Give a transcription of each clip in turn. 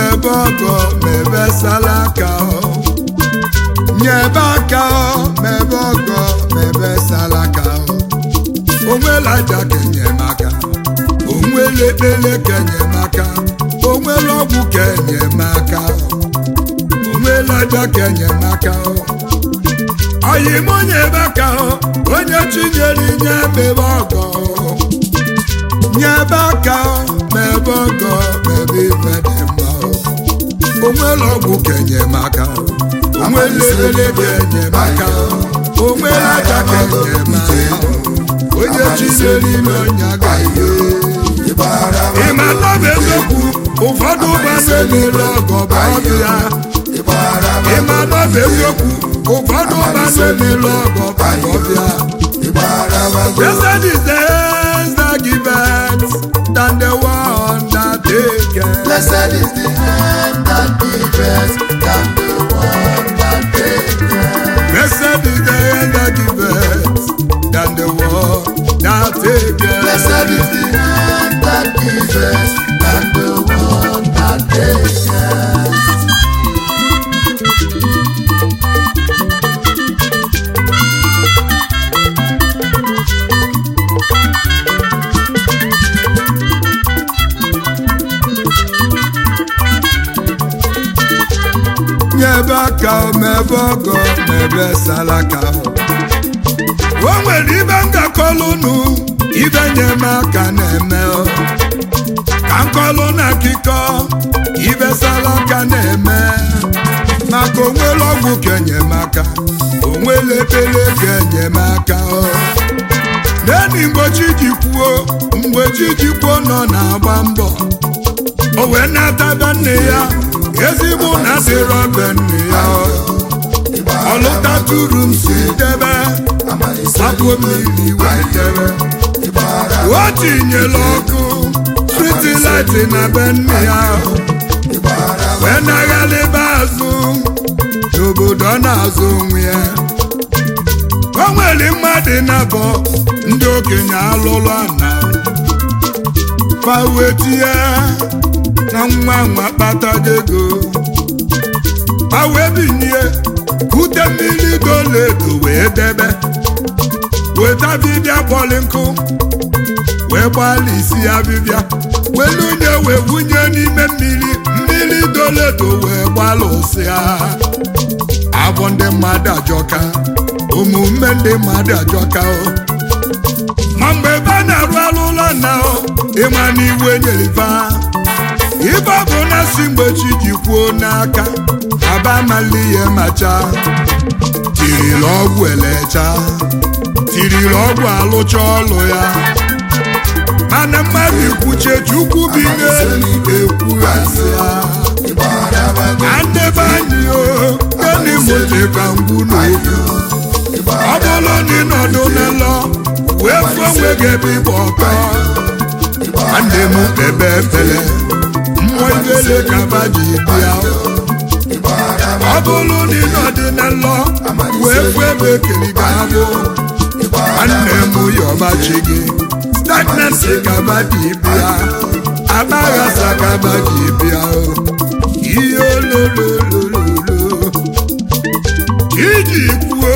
mebe ọgọ mebe salaka nyebe aka mebe ọgọ mebe salaka onwela aja kenyemaka onwela ekpele kenyemaka onwela ọgwụ kenyemaka onwela aja kenyemaka ọyim onye ebe aka onye chinyere nye mebe ọgọ nyebe aka mebe ọgọ mebe ife dị mma onwela ọgwụ kenyemaka onwela ekpele kenyemaka onwela aja kenyemaka onye chinyere ime ọnya ga-ihe ịma nọbụ eziokwu ụfọdụ ụba na-emere ọgọ bụ ọdụ ya ịma nọbụ eziokwu ụfọdụ ụba na-emere ọgọ bụ ọdụ ya Blessed is the hands that give birth than the one that take care. Blessed is the hand that giveth than the one that taketh. Blessed is the hand that give birth than the one that take care. Blessed is the hand that giveth than the one that taketh. nyebe aka mebe ọgọ mebe salaka o nwere ibe ngakọlụnụ ibe nyemaka na-eme o. ka nkọlụ na akịkọ ibe salaka na-eme maka onwere ọgwụ kenyemaka onwere ekpere kenyemaka o. neni mgbe chi ji kwuo mgbe chi ji kwuo nọ na-agba mbọ o wee nataba nne ya ezigbo na dịrọ be nne ya ọlụtatụrụ m si debe sapụ mmiri wee debe o tinyere ọkụ stritilit na be nne ya wee naghalịba azụ n'obodo ọ na-azụ onwe ya o nwere mmadụ nabọ ndị okenye alụlụ ana fawetie na nwa nwa kpatago ego ma wee binie kute mmiri goledo wee debe weta bibịa kpọlị nkụ wee gbalịsi ya bibịa welunye wee wunye n'ime mmiri mmiri doledo wee gbalụsịa abụ ndị mmadụ ajọka omume ndị mmadụ ajọka o ma mgbe ebe a na-arụ alụ ụlọ na o ịma na iwe nyeriva ibe ọ bụ na si mgbe chi ji kwuo n'aka aba amali ihe macha tirila ọgwụ elecha tirila ọgwụ alụcha ọlụ ya mana mmadụ ikwuche chukwu bi n'elu ekwughasị ya na ndebe anyị o gani moteka ngwu n'obi ọ bụrụ na ịnọdụ n'ụlọ wee fụọ onwe gị ebe ịgba ọtọ nwanne m ebe efele mmụọ ibele kaba ji bịa ọ bụrụ na ịnọdụ n'ụlọ wee fụọ ebe ekiri ga-abụ nwanne m yọbachi gị stagnancy kaba ji bịa abaghasa kaba ji bịa ihe olololololo iji kwuo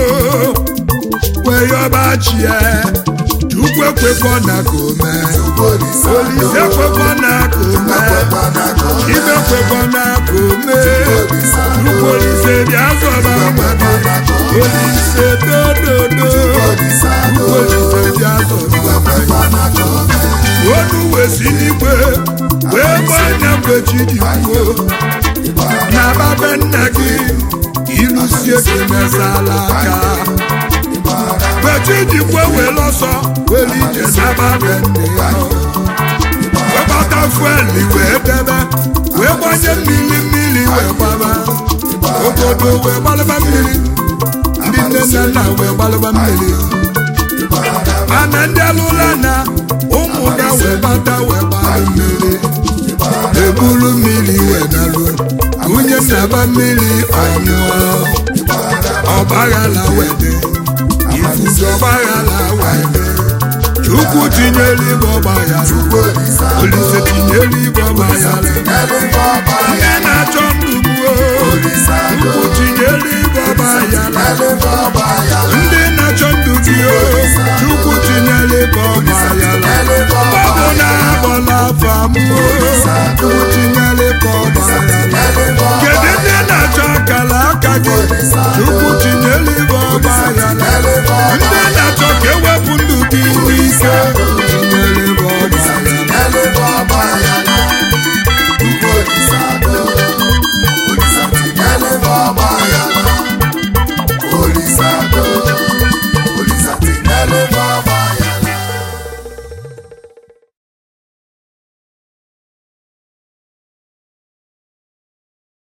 wee yọbachie chukwu ekwekọ na ka ome olise ekwekọ na ka ome ibe ekwekọ na ka ome chukwu olise bịa zọba mmadụ olise dododo chukwu olise bịa zọba mmadụ onu wee si n'igwe wee gbanya mgbe chi ji kwuo na babe nna gị ilusie kemezala aka mgbe chi ji kwuo wee lọsọ were ije naba be nne ya wee gbata fueli wee debe wee gbanye mmiri mmiri wee gbaba obodo wee gbalaba mmiri ndị nne na nna wee gbalaba mmiri mana ndị alụla na ụmụ ga wee bata wee gbara mmiri eburu mmiri wee naruo nwunye nnaba mmiri ọṅụọ ọgbaghala wee dị ifufe ọgbaghala wee dị chukwu chukwu tinyere ibe ọgba ya olise tinyere ibe ọgba ya onye na-achọ ndụ gbuo chukwu tinyere ibe ọgba ya ndị na-achọ ndụ bio chukwu tinyere ibe ọgba ya ọ bụ na abọla afọ amụọ chukwu tinyere ibe ọgba ya kedu ndị na-achọ akara aka gị chukwu